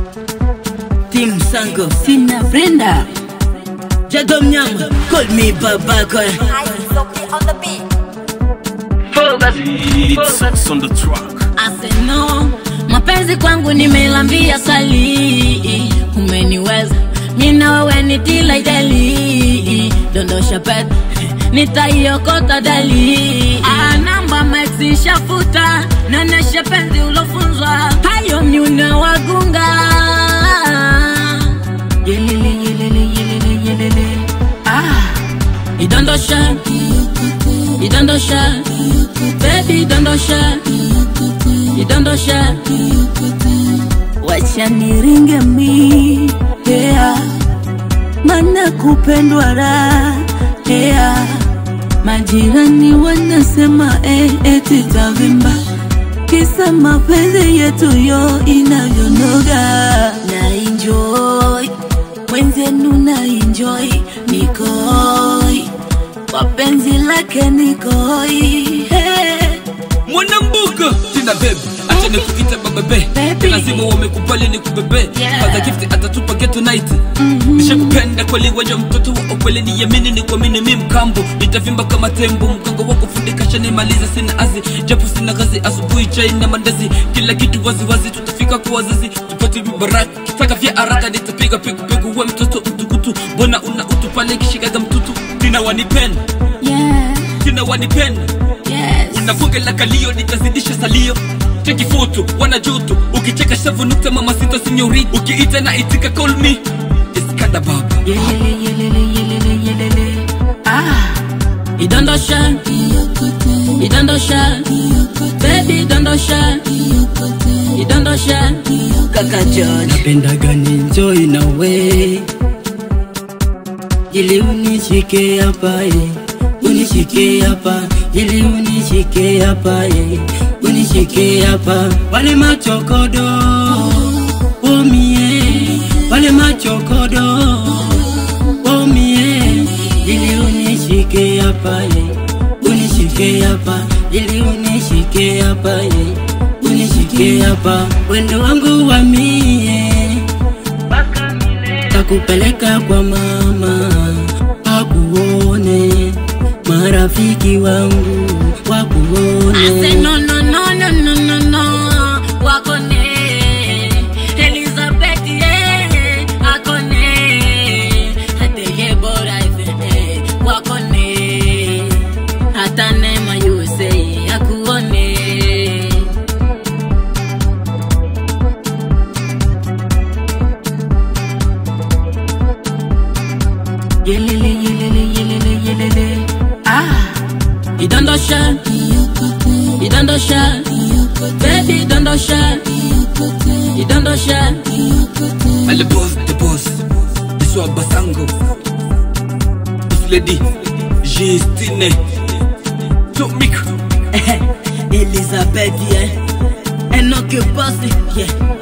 Tim Sango, Sina Brenda. Jago Mnyama, call me Babako. Ice Sophie on the beat. Focus, It's Sex on the track. aseno mapenzi kwangu nimelambia sali umeniweza mina wewe ni tila idali dondosha pet nitaiokota dali Ah, namba maxi shafuta nanesha penzi ulofunzwa hayo myuna wagunga yelele yelele yelele yelele ah idondosha idondosha baby idondosha idondosha wacha niringe mi yeah. mana kupendwa raha yeah. majirani wanasema eh, eti tavimba kisa mapenzi yetu yo inavyonoga na enjoy mwenzenu na enjoy nikoi kwa penzi lake nikoi hey. mwanambuka tina bebe acha nikuita babebe Baby. lazima wamekupali ni kubebe Yeah. Father gift atatupa geto night nishakupenda kweli waja mtoto wa ukweli niamini ni kuamini mi mkambo nitavimba kama tembo mgongo wako fundika shanimaliza sina azi japo sina kazi asubuhi chai na mandazi kila kitu waziwazi tutafika kwa wazazi tupate vibaraka kitaka vya haraka nitapiga pigupigu we mtoto mtukutu mbona una utu pale kishikaga mtutu tina wanipenda yeah, tina wanipenda yes. na bunge la kalio nitazidisha salio cheki foto wana joto ukicheka shavu nukta mama sita sinyori ukiita na itika call me iskanda baba yelele yelele yelele yelele ah idondosha idondosha baby idondosha idondosha kaka John napendaga ninjoi nawe ili unishike hapa eh. unishike hapa ili unishike hapa eh. unishike hapa wale machokodo omie wale machokodo omie ili unishike hapa eh. unishike hapa ili unishike hapa eh. unishike hapa wendo wangu wa mie takupeleka kwa mama akuone marafiki wangu I say wakuone no no no no no no no wakone Elizabeth yeah akone ateye bora ife wakone hata nema USA akuone yelele yelele yelele yelele ah idondosha idondosha baby idondosha idondosha ale boss the boss iswa basango this lady Justine Tomik Elizabeth yeah. enoke bosi yeah.